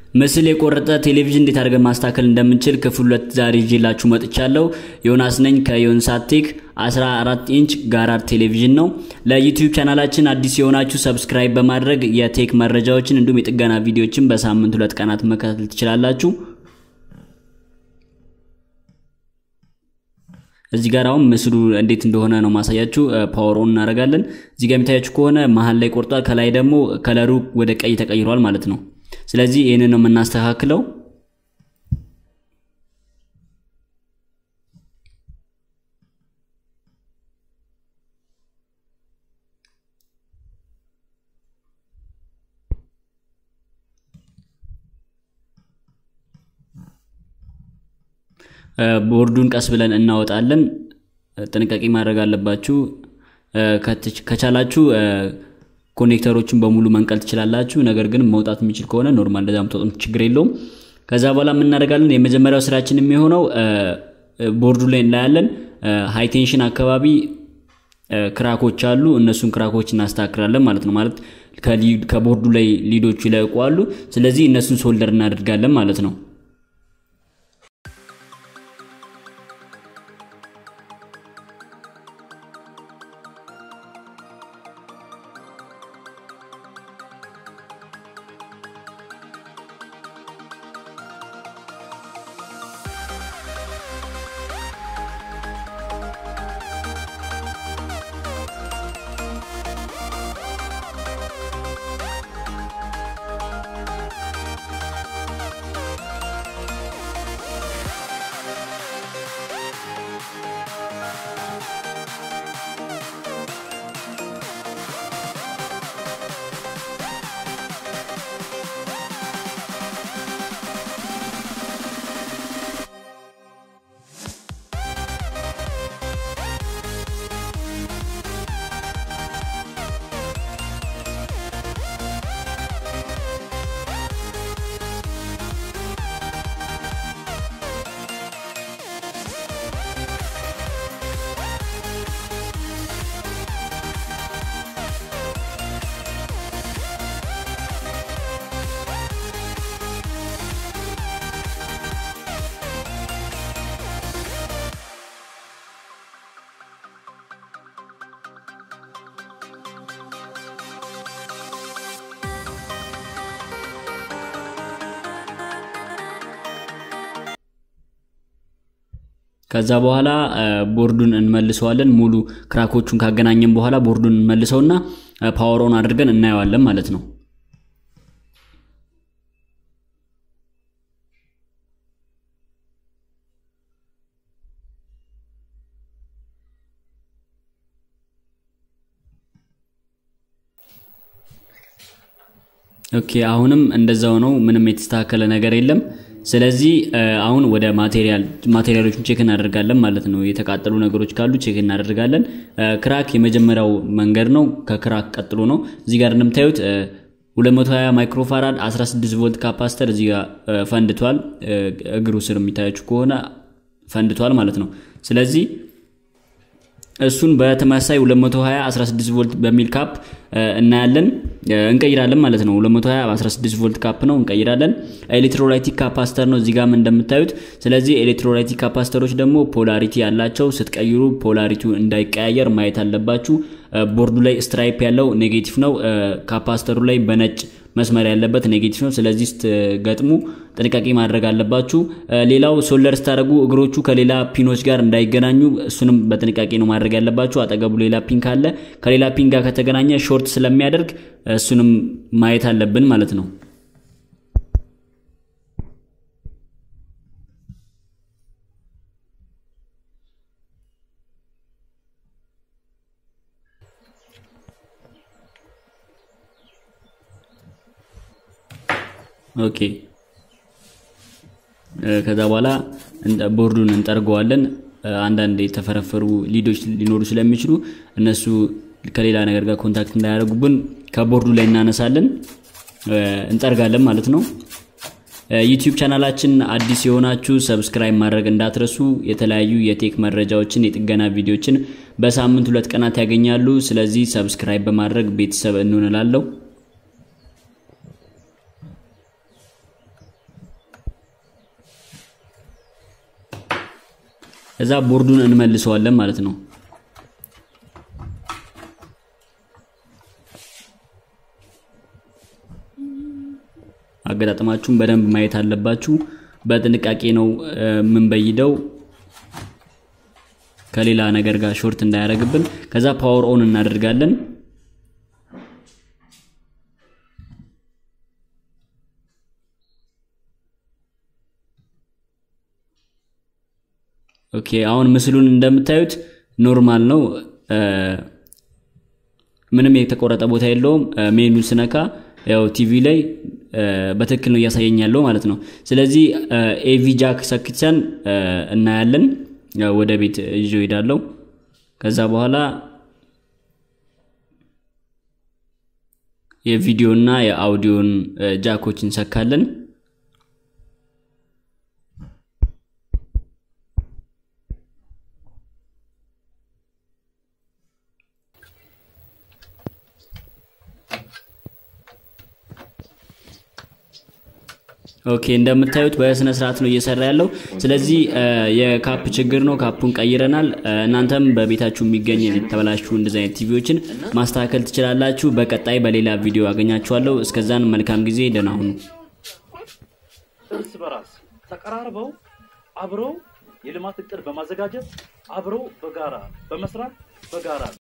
ምስል የቆረጠ ቴሌቪዥን እንዴት አድርገን ማስተካከል እንደምንችል ክፍል ሁለት ዛሬ ይዤላችሁ መጥቻለሁ። ዮናስ ነኝ ከዮንሳት ቴክ 14 ኢንች ጋራር ቴሌቪዥን ነው። ለዩቲዩብ ቻናላችን አዲስ የሆናችሁ ሰብስክራይብ በማድረግ የቴክ መረጃዎችን እንዲሁም የጥገና ቪዲዮዎችን በሳምንት ሁለት ቀናት መከታተል ትችላላችሁ። እዚህ ጋር አሁን ምስሉ እንዴት እንደሆነ ነው ማሳያችሁ። ፓወር ኦን እናደርጋለን። እዚህ ጋር የሚታያችሁ ከሆነ መሀል ላይ ቆርጧል፣ ከላይ ደግሞ ከለሩ ወደ ቀይ ተቀይሯል ማለት ነው። ስለዚህ ይህንን ነው የምናስተካክለው። ቦርዱን ቀስ ብለን እናወጣለን። ጥንቃቄ ማድረግ አለባችሁ። ከቻላችሁ ኮኔክተሮችን በሙሉ መንቀል ትችላላችሁ። ነገር ግን መውጣት የሚችል ከሆነ ኖርማል እንደዛ ምትወጡም ችግር የለውም። ከዛ በኋላ የምናደርጋለን የመጀመሪያው ስራችን የሚሆነው ቦርዱ ላይ እናያለን። ሃይቴንሽን አካባቢ ክራኮች አሉ። እነሱን ክራኮች እናስተካክላለን ማለት ነው። ማለት ከቦርዱ ላይ ሊዶቹ ይለቁ ስለዚህ እነሱን ሶልደር እናደርጋለን ማለት ነው። ከዛ በኋላ ቦርዱን እንመልሰዋለን። ሙሉ ክራኮቹን ካገናኘን በኋላ ቦርዱን እንመልሰውና ፓወሮን አድርገን እናየዋለን ማለት ነው። ኦኬ አሁንም እንደዛው ነው። ምንም የተስተካከለ ነገር የለም። ስለዚህ አሁን ወደ ማቴሪያል ማቴሪያሎችን ቼክ እናደርጋለን ማለት ነው። የተቃጠሉ ነገሮች ካሉ ቼክ እናደርጋለን። ክራክ የመጀመሪያው መንገድ ነው። ከክራክ ቀጥሎ ነው። እዚህ ጋር እንደምታዩት 220 ማይክሮፋራድ 16 ቮልት ካፓስተር እዚህ ጋር ፈንድቷል። እግሩ ስር የሚታያችሁ ከሆነ ፈንድቷል ማለት ነው። ስለዚህ እሱን በተመሳሳይ 220 16 ቮልት በሚል ካፕ እናያለን እንቀይራለን ማለት ነው። 220 16 ቮልት ካፕ ነው እንቀይራለን። ኤሌክትሮላይቲክ ካፓስተር ነው እዚህ ጋር እንደምታዩት። ስለዚህ ኤሌክትሮላይቲክ ካፓስተሮች ደግሞ ፖላሪቲ ያላቸው ስትቀይሩ ፖላሪቲው እንዳይቀያየር ማየት አለባችሁ። ቦርዱ ላይ ስትራይፕ ያለው ኔጌቲቭ ነው። ካፓስተሩ ላይ በነጭ መስመር ያለበት ኔጌቲቭ ነው። ስለዚህ ስትገጥሙ ጥንቃቄ ማድረግ አለባችሁ። ሌላው ሶልደር ስታደርጉ እግሮቹ ከሌላ ፒኖች ጋር እንዳይገናኙ እሱንም በጥንቃቄ ነው ማድረግ ያለባችሁ። አጠገቡ ሌላ ፒን ካለ ከሌላ ፒን ጋር ከተገናኘ ሾርት ስለሚያደርግ እሱንም ማየት አለብን ማለት ነው። ኦኬ ከዛ በኋላ ቦርዱን እንጠርገዋለን። አንዳንድ የተፈረፈሩ ሊዶች ሊኖሩ ስለሚችሉ እነሱ ከሌላ ነገር ጋር ኮንታክት እንዳያደርጉብን ከቦርዱ ላይ እናነሳለን፣ እንጠርጋለን ማለት ነው። ዩቲዩብ ቻናላችን አዲስ የሆናችሁ ሰብስክራይብ ማድረግ እንዳትረሱ። የተለያዩ የቴክ መረጃዎችን፣ የጥገና ቪዲዮችን በሳምንት ሁለት ቀናት ያገኛሉ። ስለዚህ ሰብስክራይብ በማድረግ ቤተሰብ እንሆንላለሁ። እዛ ቦርዱን እንመልሰዋለን ማለት ነው። አገጣጥማችሁን በደንብ ማየት አለባችሁ። በጥንቃቄ ነው የምንበይደው ከሌላ ነገር ጋር ሾርት እንዳያደርግብን። ከዛ ፓወር ኦን እናደርጋለን። ኦኬ አሁን ምስሉን እንደምታዩት ኖርማል ነው። ምንም የተቆረጠ ቦታ የለውም። ሜኑ ስነካ ያው ቲቪ ላይ በትክክል ነው እያሳየኝ ያለው ማለት ነው። ስለዚህ ኤቪ ጃክ ሰክተን እናያለን። ወደ ቤት ይዤው ሄዳለሁ። ከዛ በኋላ የቪዲዮና የአውዲዮን ጃኮች እንሰካለን። ኦኬ እንደምታዩት በስነ ስርዓት ነው እየሰራ ያለው። ስለዚህ የካፕ ችግር ነው። ካፑን ቀይረናል። እናንተም በቤታችሁ የሚገኝ የተበላሹ እንደዚህ አይነት ቲቪዎችን ማስተካከል ትችላላችሁ። በቀጣይ በሌላ ቪዲዮ አገኛችኋለሁ። እስከዛን መልካም ጊዜ፣ ደህና ሁኑ። እርስ በራስ ተቀራርበው አብረው የልማት እቅድ በማዘጋጀት አብረው በጋራ በመስራት በጋራ